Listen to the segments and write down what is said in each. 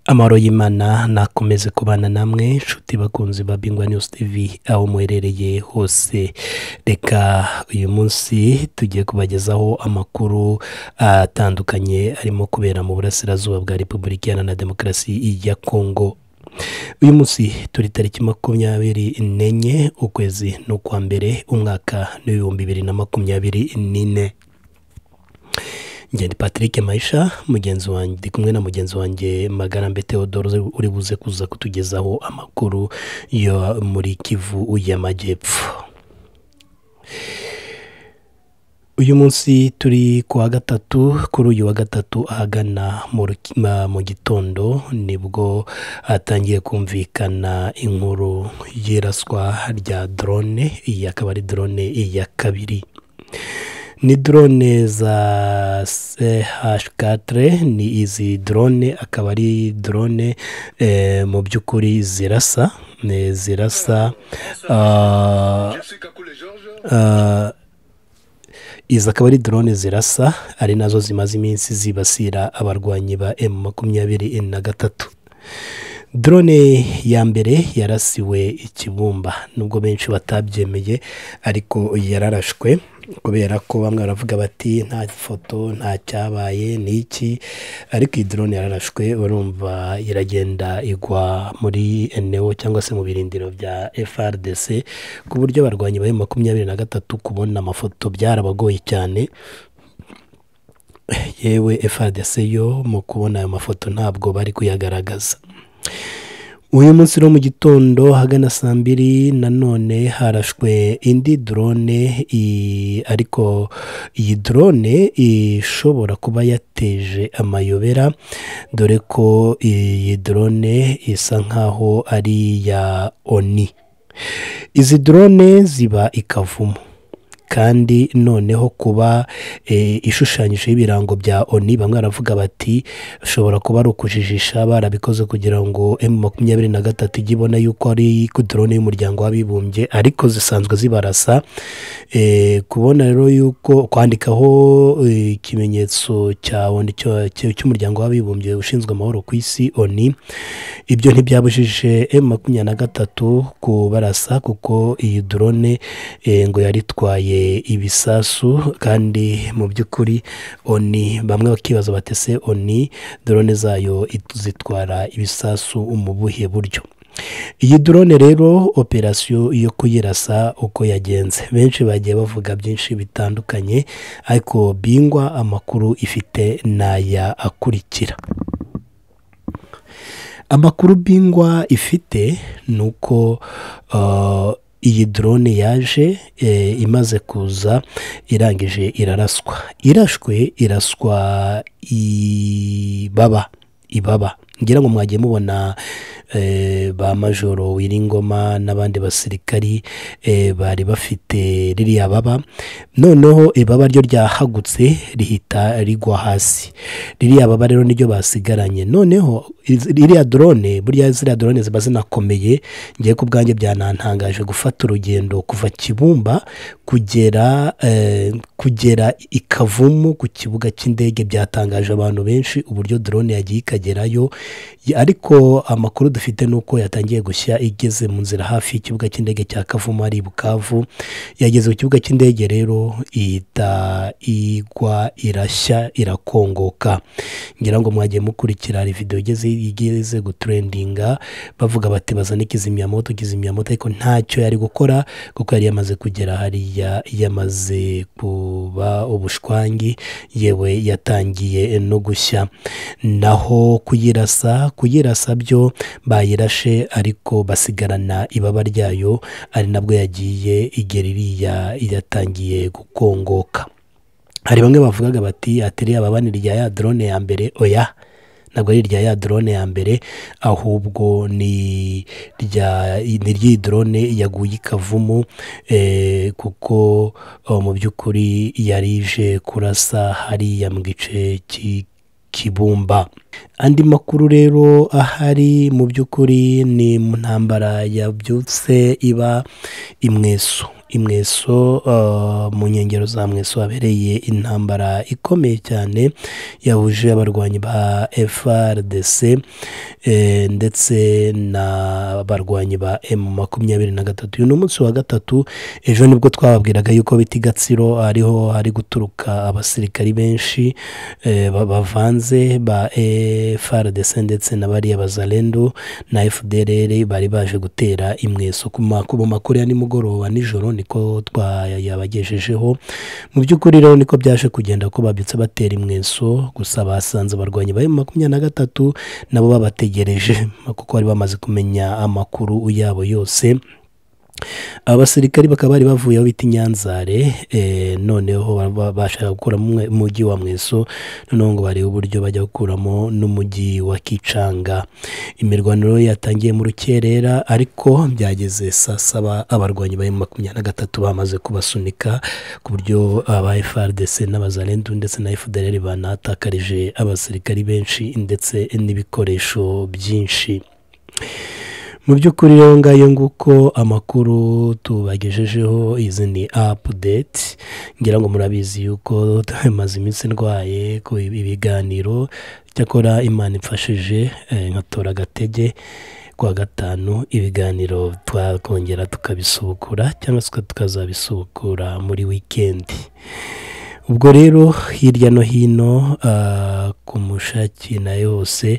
amahoro y'imana nakomeze kubana namwe inshuti bakunzi ba bingwa news tv aho muherereye hose reka uyu munsi tugiye kubagezaho amakuru atandukanye arimo kubera mu burasirazuba bwa repubulika iharanira demokarasi ya kongo uyu munsi turi tariki makumyabiri n'enye ukwezi ni ukwa mbere umwaka n'ibihumbi bibiri na makumyabiri n'ine ngende patrick mayisha mugenzi wanjye ndi kumwe na mugenzi wanjye magarambe theodore uri buze kuza kutugezaho amakuru yo muri kivu y'amajyepfo uyu munsi turi ku wa gatatu kuri uyu wa gatatu ahagana mu ruki- ma- mu gitondo nibwo hatangiye kumvikana inkuru y'iraswa rya drone iyi akaba ari drone ya kabiri ni drone za CH4 ni izi drone akaba ari drone eh, mu by'ukuri zirasa ne zirasa ah, ah, izi akaba ari drone zirasa ari nazo zimaze iminsi zibasira abarwanyi ba M makumyabiri na gatatu drone ya mbere yarasiwe ikibumba nubwo benshi batabyemeye ariko yararashwe kubera ko bamwe baravuga bati nta foto nta cyabaye ni iki ariko iyi drone yararashwe urumva iragenda igwa muri eneo cyangwa se mu birindiro bya FRDC ku buryo abarwanyi ba makumyabiri na gatatu kubona amafoto byarabagoye cyane yewe FRDC yo mu kubona ayo mafoto ntabwo bari kuyagaragaza uyu munsi no mu gitondo hagana saa mbiri nanone harashwe indi drone i- ariko iyi drone ishobora kuba yateje amayobera dore ko iyi drone isa nkaho ari iya oni izi drone ziba i kavumu kandi noneho kuba eh, ishushanyijeho ibirango bya oni bamwe baravuga bati ushobora kuba ari ukujijisha barabikoze kugira ngo emu makumyabiri na gatatu ijye ibona yuko ari ku drone y'umuryango w'abibumbye ariko zisanzwe zibarasa Eh, kubona rero yuko kwandikaho eh, ikimenyetso cya ONU cyo- cyo- cy'umuryango w'abibumbye ushinzwe amahoro ku isi oni ibyo ntibyabujije emu makumyabiri na gatatu kubarasa kuko iyi drone eh, ngo yari itwaye ibisasu kandi mu by'ukuri oni bamwe bakibaza batese oni drone zayo it- zitwara ibisasu mu buhe buryo iyi drone rero operasiyo yo kuyirasa uko yagenze benshi bagiye bavuga byinshi bitandukanye ariko bingwa amakuru ifite n'aya akurikira amakuru bingwa ifite ni uko uh, iyi drone yaje eh, imaze kuza irangije iraraswa irashwe iraswa ibaba ibaba ngira ngo mwagiye mubona eh, ba majoro wiringoma n'abandi basirikari eh, bari bafite ririya baba noneho ibaba ryo ryahagutse rihita rigwa hasi ririya baba rero niryo basigaranye noneho iz- ririya drone burya ziriya drone ziba zinakomeye ngiye ku bwanjye byanantangaje gufata urugendo kuva kibumba kugera eh, kugera ikavumu ku kibuga cy'indege byatangaje abantu benshi uburyo drone yagiye ikagerayo Y- ariko amakuru dufite ni uko yatangiye gushya igeze mu nzira hafi y'ikibuga cy'indege cya kavumu ari i bukavu yageze ku kibuga cy'indege rero ihita igwa irashya irakongoka ngira ngo mwagiye mukurikira hari videwo igeze igeze gutrendinga bavuga bati bazane kizimyamoto kizimyamoto ariko ntacyo yari gukora kuko yari yamaze kugera hariya yamaze kuba ubushwangi yewe yatangiye no gushya naho kuyirasa kuyirasa byo bayirashe ariko basigarana ibaba ryayo ari nabwo yagiye igera iriya yatangiye gukongoka hari bamwe bavugaga bati atiriye ababani rya ya drone ya mbere oya ntabwo ari irya ya drone ya mbere ahubwo ni rya ni ry'iyi drone yaguye ikavumu eh, kuko oh, mu by'ukuri yari ije kurasa hariya mu gice cy'i kibumba andi makuru rero ahari mu by'ukuri ni mu ntambara yabyutse iba imweso imweso mu nkengero za mweso habereye intambara ikomeye cyane yahuje abarwanyi ba FRDC eh, ndetse n'abarwanyi ba M makumyabiri na gatatu uyu ni umunsi wa gatatu ejo nibwo twababwiraga yuko biti gatsiro ariho hari guturuka abasirikari benshi eh, ba- bavanze ba FRDC ndetse na bariya bazalendo na FDLR bari baje gutera imweso ku makubo makuru ya nimugoroba nijoro niko twayabagejejeho mu by'ukuri rero niko byaje kugenda ko babyutse batera imweso gusa basanze abarwanyi bari mu makumyabiri na gatatu nabo babategereje kuko bari bamaze kumenya amakuru yabo yose abasirikari bakaba bari bavuye aho bita i nyanzare eh, noneho ba- bashaka gukuramo umwe- umujyi wa mweso noneho ngo barebe uburyo bajya gukuramo n'umujyi wa kicanga imirwaniro yatangiye mu rukerera ariko byageze saa saba abarwanyi bari mu makumyabiri na gatatu bamaze kubasunika ku buryo aba FRDC n'abazarendu ndetse na FDLR banahatakarije abasirikari benshi ndetse n'ibikoresho byinshi mu by'ukuri rero ngayo nguko amakuru tubagejejeho izi ni apudeti ngira ngo murabizi yuko tumaze iminsi ndwaye ku ibi- ibiganiro cyakora imana imfashije eh, nkatora agatege kuwa gatanu ibiganiro twakongera tukabisubukura cyangwa se tukazabisubukura muri wikendi ubwo rero hirya no hino ah, ku mushaki nayo hose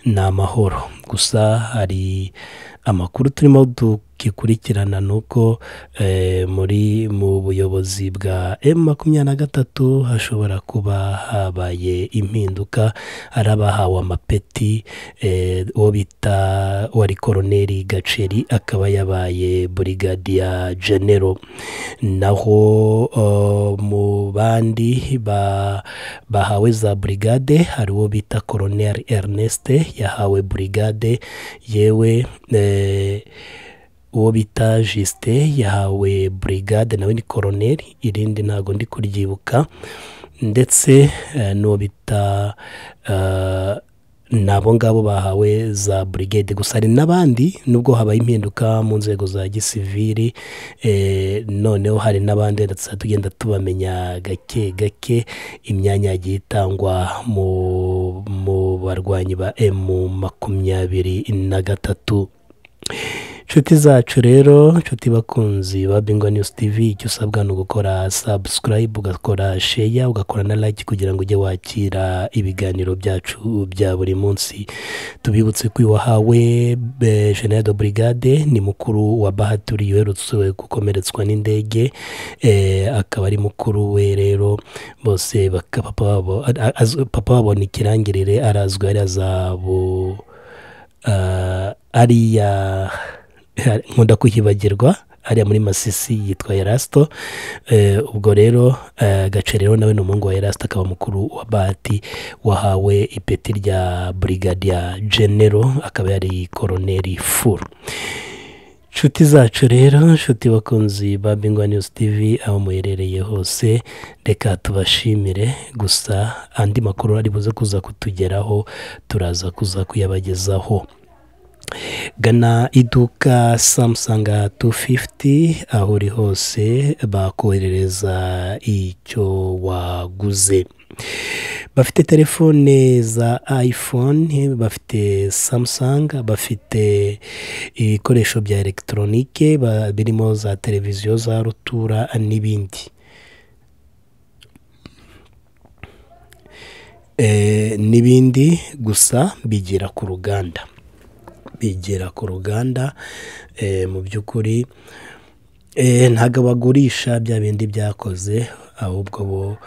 ni amahoro gusa hari amakuru turimo dukikurikirana ni uko eh, muri mu buyobozi bwa m makumyabiri na gatatu hashobora kuba habaye impinduka hari abahawe amapeti eh, uwo bita wari koroneri gaceri akaba yabaye burigadiya genero naho eh, mu bandi ba- bahawe za burigade hari uwo bita koroneri Ernest yahawe burigade yewe eh, uwo bita jisite yahawe burigade nawe ni koroneri irindi ntabwo ndi kuryibuka ndetse eh, n'uwo bita eh, nabo ngabo bahawe za burigade gusa hari n'abandi nubwo habaye impinduka mu nzego za gisiviri eh, noneho hari n'abandi ndetse tugenda tubamenya gake gake imyanya yagiye itangwa mu mu barwanyi ba emu makumyabiri na gatatu inshuti zacu rero inshuti bakunzi ba bingo news tv icyo usabwa ni ugukora subscribe ugakora sheya ugakora na like kugira ngo ujye wakira ibiganiro byacu bya buri munsi tubibutse ko uyu wahawe eh, general de brigade ni mukuru wa bahaturi uherutse gukomeretswa n'indege eh, akaba ari mukuru we rero bose baka- papa wabo a- a- papa wabo ni kirangirire arazwi ariya zabu Ah, ariya nkunda kuhibagirwa ariya muri masisi yitwa erasito Eh, ubwo rero eh, gaceri rero nawe ni umuhungu wa erasito akaba mukuru wa bahati wahawe ipeti rya burigadiya genero akaba yari koroneri furu inshuti zacu rero inshuti bakunzi ba bingwa news tv aho muherereye hose reka tubashimire gusa andi makuru ari buze kuza kutugeraho turaza kuza kuyabagezaho gana iduka Samsung 250 aho uri hose bakoherereza icyo waguze bafite telefone za iphone bafite samsung bafite ibikoresho bya elegitoronike ba- birimo za televiziyo za rutura n'ibindi Eh, n'ibindi gusa bigera ku ruganda bigera ku ruganda eh, mu by'ukuri eh, ntabwo bagurisha bya bindi byakoze ahubwo bo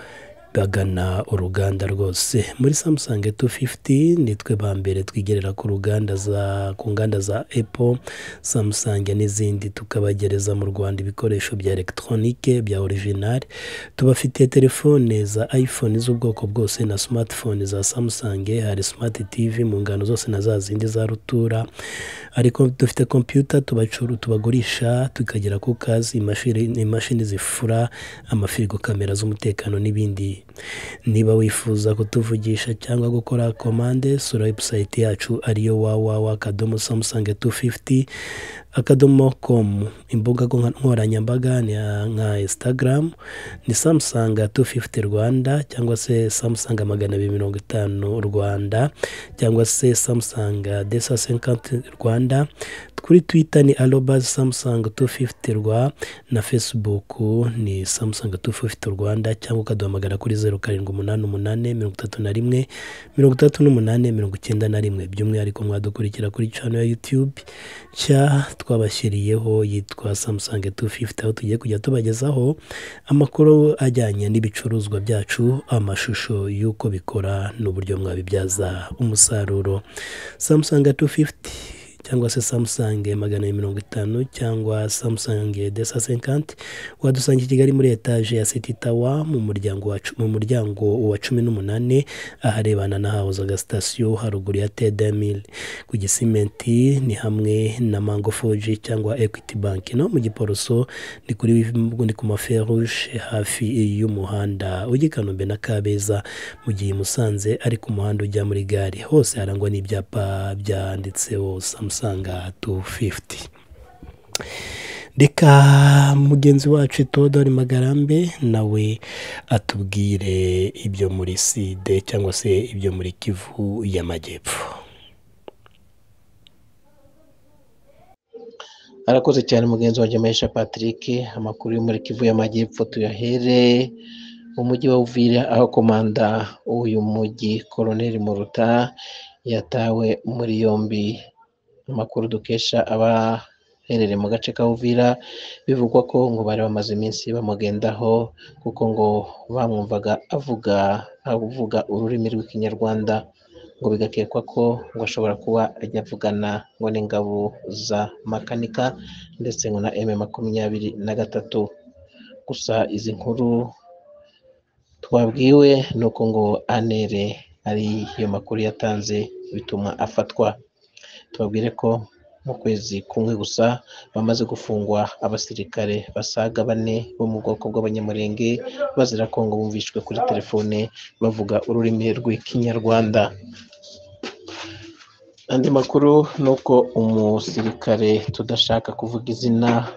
bagana uruganda rwose muri Samsung 250 nitwe ba mbere twigerera ku ruganda za ku nganda za Apple Samsung n'izindi tukabagereza mu Rwanda ibikoresho bya elegitoronike bya orijinali tubafitiye telefone za iPhone z'ubwoko bwose na smartphone za Samsung hari smart TV mu ngano zose na za zindi za rutura ariko dufite computer tubacuru tubagurisha tukagera ku kazi imashini imashini zifura amafirigo kamera z'umutekano n'ibindi niba wifuza kutuvugisha cyangwa gukora komande sura website yacu ariyo www kadomo samusanga 250 akadomo komu imbuga nkoranyambaga ni nka instagram ni samusanga 250 rwanda cyangwa se samusanga magana abiri mirongo itanu rwanda cyangwa se samusanga desa senkanti rwanda kuri twitter ni arobazi samusanga 250 rwa na facebook ni samusanga 250 rwanda cyangwa ukaduhamagara kuri zeru karindwi umunani umunani mirongo itatu na rimwe mirongo itatu n'umunani mirongo icyenda na rimwe by'umwihariko mwadukurikira kuri channel ya youtube nshya twabashyiriyeho yitwa samusange 250 aho tugiye kujya tubagezaho amakuru ajyanye n'ibicuruzwa byacu amashusho y'uko bikora n'uburyo mwabibyaza umusaruro samusange 250 cyangwa se samusange magana abiri mirongo itanu cyangwa samusange desa senkanti wadusanga i kigali muri etaje ya siti tawa mu muryango wa cu- mu muryango wa cumi n'umunani aharebana n'ahahoze agasitasiyo haruguru ya tedemil ku gisimenti ni hamwe na mango foji cyangwa ekwiti banki no mu giporoso ni kuri ni ku maferuje hafi y'umuhanda ujya i kanombe na kabeza mu gihe i musanze ari ku muhanda ujya muri gare hose harangwa n'ibyapa byanditseho samusanga 250 reka mugenzi wacu itodori magarambe nawe atubwire ibyo muri side cyangwa se ibyo muri kivu y'amajyepfo arakoze cyane mugenzi wanjye Mahisha Patrick amakuru yo muri Kivu y'Amajyepfo tuyahere mu mujyi wa Uvira aho komanda w'uyu mujyi Colonel Muruta yatawe muri yombi amakuru dukesha abaherereye mu gace ka Uvira bivugwa ko ngo bari bamaze iminsi bamugendaho kuko ngo bamwumvaga avuga avuga ururimi rw'ikinyarwanda ngo bigakekwa ko ngo ashobora kuba ajya avugana ngo n'ingabo za makanika ndetse ngo na M makumyabiri na gatatu gusa izi nkuru twabwiwe ni uko ngo anere ari yo makuru yatanze bituma afatwa tubabwire ko mu kwezi kumwe gusa bamaze gufungwa abasirikare basaga bane bo mu bwoko bw'abanyamurenge bazira ko ngo bumvishwe kuri telefone bavuga ururimi rw'ikinyarwanda andi makuru ni uko umusirikare tudashaka kuvuga izina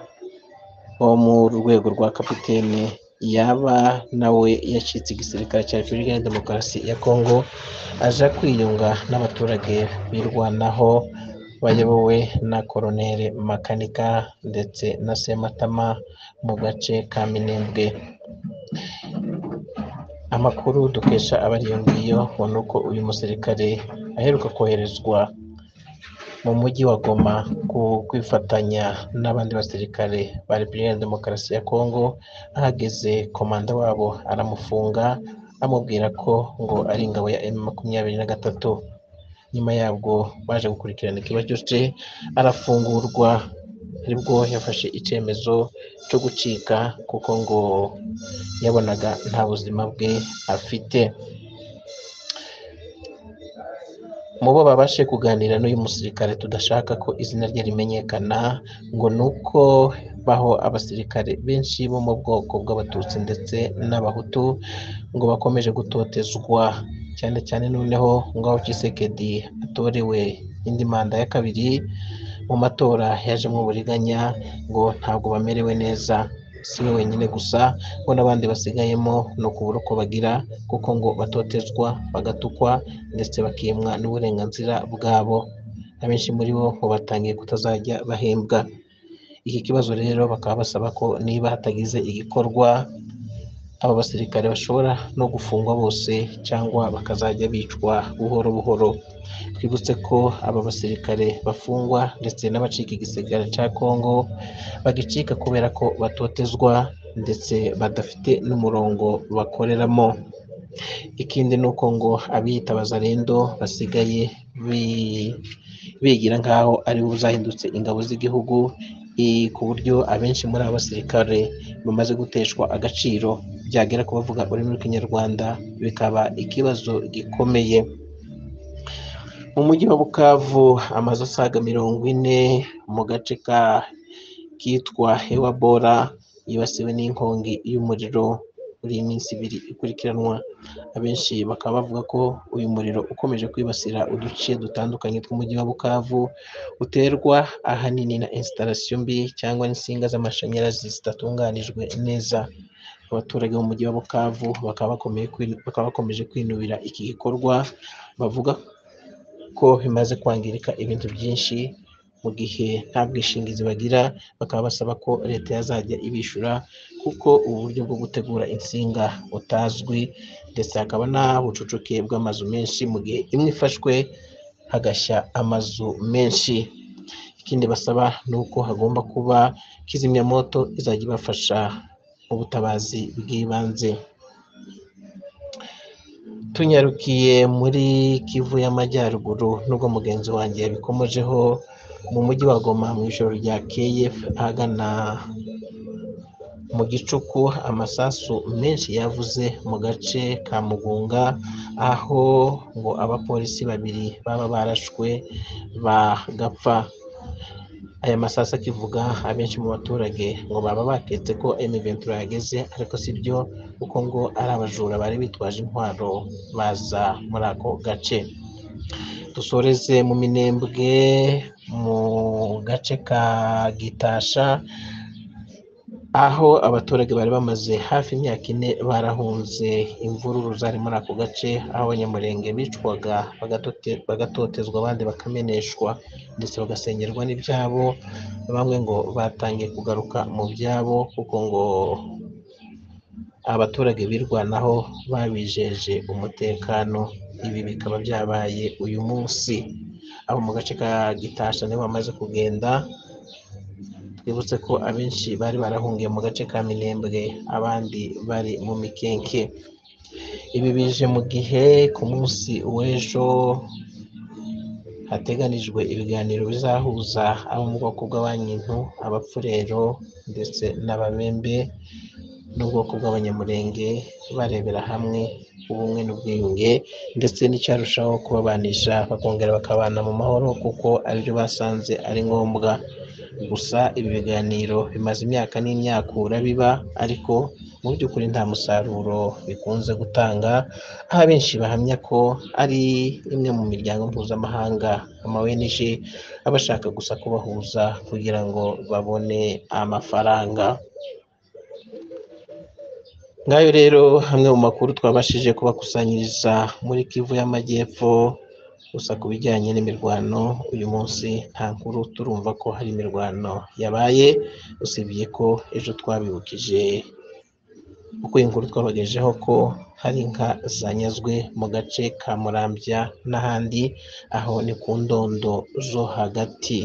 wo mu rwego rwa kapitene yaba nawe yacitse igisirikare cya repubulika ya demokarasi ya kongo aja kwiyunga n'abaturage birwanaho bayobowe na koroneri makanika ndetse na sematama mu gace ka minembwe amakuru dukesha abari iyo ngiyo ngo ni uko uyu musirikare aheruka koherezwa mu mujyi wa Goma ku- kwifatanya n'abandi basirikare ba Repubulika ya Demokarasi ya Kongo ahageze komanda wabo aramufunga amubwira ko ngo ari ingabo ya M makumyabiri na gatatu nyuma yabwo baje gukurikirana ikibazo cyose arafungurwa aribwo yafashe icyemezo cyo gucika kuko ngo yabonaga nta buzima bwe afite mu bo babashe kuganira n'uyu musirikare tudashaka ko izina rye rimenyekana ngo ni uko baho abasirikare benshi bo mu bwoko bw'abatutsi ndetse n'abahutu ngo bakomeje gutotezwa cyane cyane noneho ngaho Tshisekedi atorewe indi manda ya kabiri mu matora yajemo uburiganya ngo ntabwo bamerewe neza si we wenyine gusa ngo n'abandi basigayemo ni ukubura uko bagira kuko ngo batotezwa bagatukwa ndetse bakimwa n'uburenganzira bwabo abenshi muri bo ngo batangiye kutazajya bahembwa iki kibazo rero bakaba basaba ko niba hatagize igikorwa aba basirikare bashobora no gufungwa bose cyangwa bakazajya bicwa buhoro buhoro twibutse ko aba basirikare bafungwa ndetse n'abacika igisirikare cya kongo bagicika kubera ko batotezwa ndetse badafite n'umurongo bakoreramo ikindi ni uko ngo abiyita abazarendo basigaye bi- bigira nk'aho ari bo zahindutse ingabo z'igihugu i- ku buryo abenshi muri aba basirikare bamaze guteshwa agaciro byagera ku bavuga ururimi rw'ikinyarwanda bikaba ikibazo gikomeye mu mujyi wa bukavu amazu asaga mirongo ine mu gace ka kitwa hewabora yibasiwe n'inkongi y'umuriro muri iyi minsi ibiri ikurikiranwa abenshi bakaba bavuga ko uyu muriro ukomeje kwibasira uduce dutandukanye tw'umujyi wa bukavu uterwa ahanini na installation mbi cyangwa n'insinga z'amashanyarazi zidatunganijwe neza abaturage b'umujyi wa bukavu bakaba bakomeye kwinu- bakaba bakomeje kwinubira iki gikorwa bavuga ko bimaze kwangirika ibintu byinshi mu gihe nta bwishingizi bagira bakaba basaba ko leta yazajya ibishyura kuko ubu buryo bwo gutegura insinga butazwi ndetse hakaba n'ubucucike bw'amazu menshi mu gihe imwe ifashwe hagashya amazu menshi ikindi basaba ni uko hagomba kuba kizimyamoto izajya ibafasha mu butabazi bw'ibanze tunyarukiye muri kivu y'amajyaruguru nubwo mugenzi wanjye yabikomojeho mu mujyi wa goma mu ijoro ryakeye ahagana mu gicuku amasasu menshi yavuze mu gace ka mugunga aho ngo abapolisi babiri baba barashwe bagapfa aya masasu akivuga abenshi mu baturage ngo baba baketse ko emiventura yageze ariko si byo kuko ngo ari abajura bari bitwaje intwaro baza muri ako gace dusoreze mu minembwe mu gace ka gitasha aho abaturage bari bamaze hafi imyaka ine barahunze imvururu zari muri ako gace aho abanyamurenge bicwaga bagatote- bagatotezwa abandi bakameneshwa ndetse bagasengerwa n'ibyabo bamwe ngo batangiye kugaruka mu byabo kuko ngo abaturage birwanaho babijeje umutekano ibi bikaba byabaye uyu munsi abo mu gace ka gitasha nibo bamaze kugenda twibutse ko abenshi bari barahungiye mu gace ka minembwe abandi bari mu mikenke ibi bije mu gihe ku munsi w'ejo hateganijwe ibiganiro bizahuza abo mu bwoko bw'abanyintu abapfurero ndetse n'ababembe n'ubwoko bw'abanyamurenge barebera hamwe ubumwe n'ubwiyunge ndetse n'icyarushaho kubabanisha bakongera bakabana mu mahoro kuko aribyo basanze ari ngombwa gusa ibi biganiro bimaze imyaka n'imyakura biba ariko mu by'ukuri nta musaruro bikunze gutanga aho abenshi bahamya ko ari imwe mu miryango mpuzamahanga amawenije aba ashaka gusa kubahuza kugira ngo babone amafaranga ngayo rero hamwe mu makuru twabashije kubakusanyiriza muri kivu y'amajyepfo gusa ku bijyanye n'imirwano uyu munsi nta nkuru turumva ko hari imirwano yabaye usibye ko ejo twabibukije uko iyi nkuru twabagejeho ko hari inka zanyazwe mu gace ka murambya n'ahandi aho ni ku ndondo zo hagati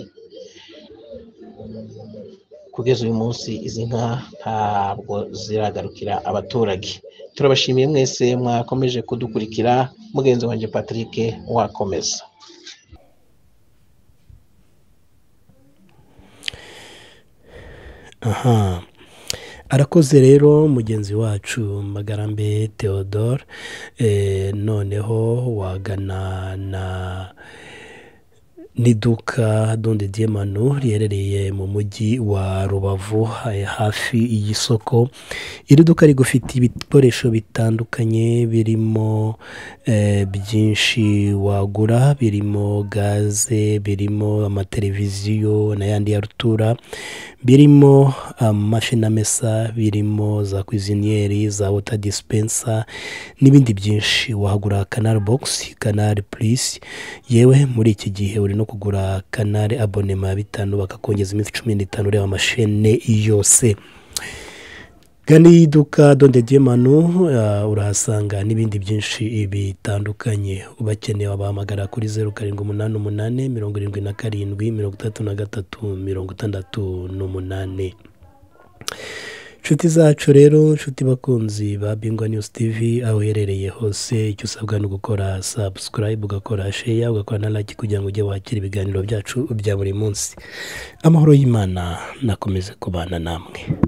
kugeza uyu munsi izi nka ntabwo ziragarukira abaturage turabashimiye mwese mwakomeje kudukurikira mugenzi wanjye patrick wakomeza aha arakoze rero mugenzi wacu magarambe theodore Eh, noneho wagana na n'iduka donde diemanu riherereye mu mujyi wa rubavu eh, hafi y'isoko iri duka rigufite ibikoresho bitandukanye birimo eh, byinshi wagura birimo gaze birimo amateleviziyo n'ayandi ya rutura birimo amashini amesa birimo za kwiziniyeri za wota disipensa n'ibindi byinshi wahagura kanari bogisi kanari purisi yewe muri iki gihe uri no kugura kanari abonema ya bitanu bakakongeza iminsi cumi n'itanu ureba amashene yose gana iyi duka donde diemanu uh, urahasanga n'ibindi byinshi bitandukanye ubakeneye wabahamagara kuri zeru karindwi umunani umunani mirongo irindwi na karindwi mirongo itandatu na gatatu mirongo itandatu n'umunani inshuti zacu rero inshuti bakunzi ba bingwa news tv aho uherereye hose icyo usabwa ni ugukora subscribe ugakora share ugakora na like kugira ngo ujye wakira ibiganiro byacu bya buri munsi amahoro y'imana nakomeze kubana namwe